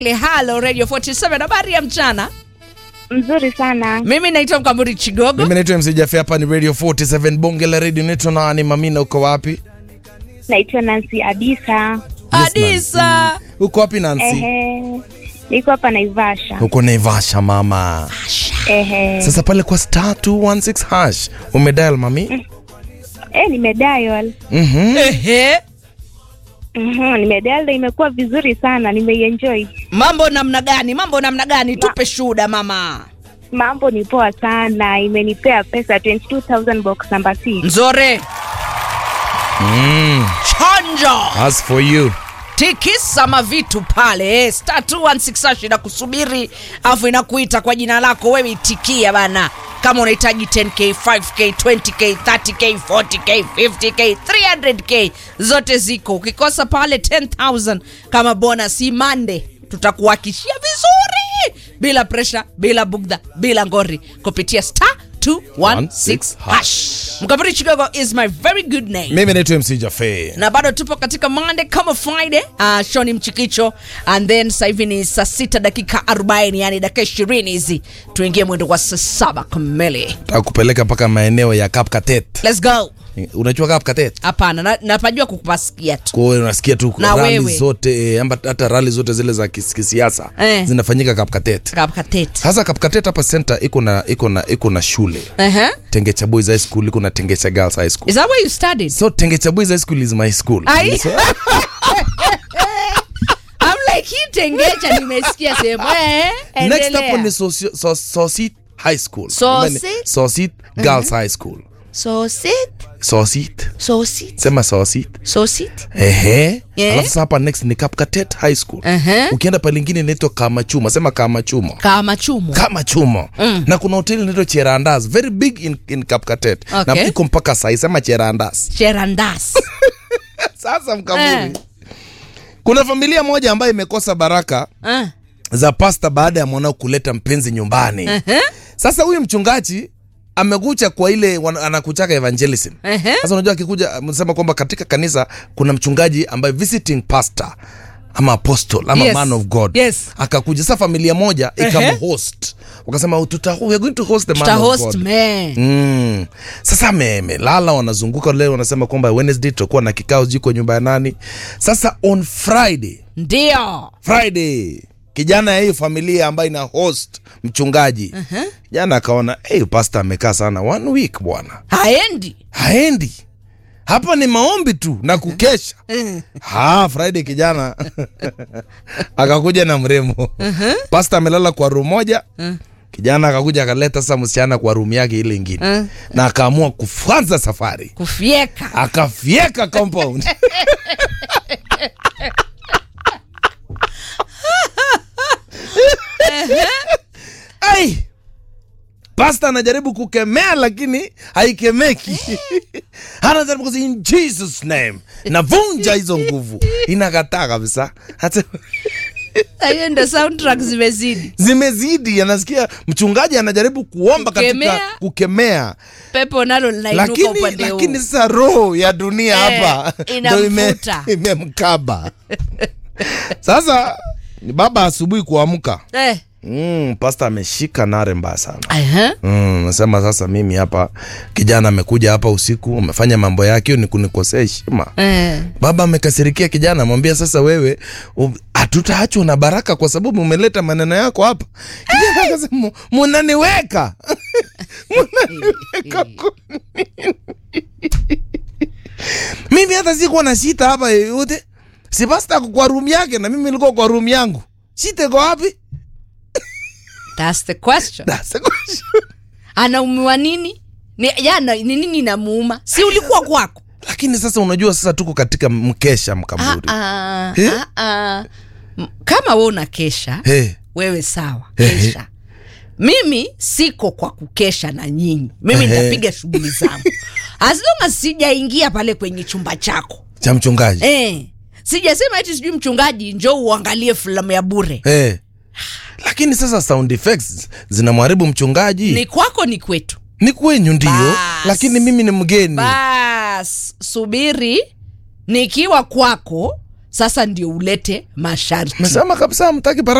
Halo Radio 47 habari ya mchana. Mzuri sana. Mimi naitwa Mkamburi Chigogo. Mimi naitwa MC Jaffe, hapa ni Radio 47 Bonge la Radio. Naitwa nani? Mamina, uko wapi? Naitwa Nancy Adisa. Adisa. Uko wapi Nancy? Ehe. Niko hapa Naivasha. Uko Naivasha mama. Ehe. Sasa pale kwa star 216 hash umedial mami? Eh, nimedial. Mhm. Ehe. Mhm, nimedial na imekuwa vizuri sana, nimeienjoy. Mambo namna gani? Mambo namna gani? Tupe shuhuda mama. Mambo ni poa sana, imenipea pesa 22000 box number 6. Nzore. Mm. Chonjo. As for you. Tikisa mavitu pale eh, star 216 hash inakusubiri afu inakuita kwa jina lako wewe, itikia bana. Kama unahitaji 10k, 5k, 20k, 30k, 40k, 50k, 300k zote ziko. Ukikosa pale 10000 kama bonus imande, tutakuhakishia vizuri bila pressure, bila bugdha, bila ngori kupitia star 216 hash. Mkabiri Chigogo is my very good name Mimi naitwa MC Jaffe. na bado tupo katika Monday kama Friday. Uh, show ni mchikicho and then sasa hivi ni saa sita dakika 40, yani dakika 20 hizi tuingie mwendo wa saa saba kamili. Takupeleka mpaka maeneo ya Kapkatet. Let's go. Unajua Kapkatet? Hapana, na- napajua kukupasikia tu. Kwa hiyo unasikia tu Na rally wewe. zote eh, amba hata rally zote zile za kis- kisiasa Eh. zinafanyika Kapkatet. Kapkatet. Sasa Kapkatet hapa center iko na iko na iko na shule. Uh-huh. Tengecha Boys High School iko na Tengecha Girls High School. Is that where you studied? So Tengecha Boys High School is my school. Ai. So, I'm like hii tengecha nimesikia sehemu. Eh, next endelea. hapo ni Sosi- So- Sosit High School. Sosit? Yaani, Sosit Girls High School. Sosit, Sosit. sosit, Sema Sosit. sosit. Ehe. Yeah. Alafu sasa hapa next ni Kapkatet High School. Ehe. Ukienda pale lingine inaitwa Kamachuma. Sema Kamachuma. Kama chumo. kama chuma mm. na kuna hoteli inaitwa cherandas very big in, in kapkatet Okay. na iko mpaka sai sema cherandas Cherandas. sasa mkamuri Eh. kuna familia moja ambayo imekosa baraka Ah. za pasta baada ya mwanao kuleta mpenzi nyumbani Uh-huh. sasa huyu mchungaji amekucha kwa ile wana- anakuchaka evangelism Ehe. sasa unajua akikuja amesema kwamba katika kanisa kuna mchungaji ambaye visiting pastor ama apostle ama Yes. man of god Yes. akakuja sasa familia moja Ehe. ikamhost wakasema "Oh, tuta, we are going to host the man Tuta of host god man. Mm. Sasa amelala, wanazunguka leo, wanasema kwamba Wednesday tutakuwa na kikao jiko nyumba ya nani. Sasa on Friday, Ndio. Friday kijana ya hiyo familia ambayo ina host mchungaji uh-huh. Jana akaona hey, pastor amekaa sana one week bwana, Haendi. haendi hapa ni maombi tu na kukesha ha, Friday kijana akakuja na mrembo uh-huh. Pastor amelala kwa room moja uh kijana akakuja akaleta sasa msichana kwa room yake ile ingine Uh. na akaamua kuanza safari Kufyeka. akafyeka compound ai pasta anajaribu kukemea lakini haikemeki anajaribu kusema in jesus name navunja hizo nguvu inakataa kabisa Hata- Hiyo ndo soundtrack zimezidi. zimezidi anasikia mchungaji anajaribu kuomba Kukemea. katika kukemea Pepo nalo linainuka lakini, upande huu. lakini sasa roho ya dunia Eh, hapa ndo ime- inamvuta. imemkaba sasa ni baba asubuhi kuamka Eh. mm, pasta ameshika nare mbaya sana Aha. Mm, nasema sasa mimi hapa kijana amekuja hapa usiku amefanya mambo yake hiyo ni kunikosea heshima Eh. baba amekasirikia kijana amwambia sasa wewe u- hatutaachwa na baraka kwa sababu umeleta maneno yako hapa kijana akasema munaniweka munaniweka kwa nini?" mimi hata sikuwa na shita hapa yoyote si pasta ako kwa room yake na mimi nilikuwa kwa room yangu shita iko wapi That's the question. That's the question. Anaumiwa nini? Ni jana ni nini inamuuma? Si ulikuwa kwako? lakini sasa unajua sasa tuko katika mkesha Ah, mkamburi ah, Eh? ah, ah. M- Kama wewe una kesha, hey. wewe sawa, Eh, eh. kesha. Mimi siko kwa kukesha na nyinyi. Mimi Eh, eh. nitapiga shughuli zangu. As long as sijaingia pale kwenye chumba chako. cha mchungaji Eh. Sijasema eti sijui mchungaji njoo uangalie filamu ya bure. hey. lakini sasa sound effects zinamharibu mchungaji Ni kwako ni kwetu. ni kwenyu ndio Bas. lakini mimi ni mgeni Bas, subiri nikiwa kwako sasa ndio ulete masharti mesema kabisa mtaki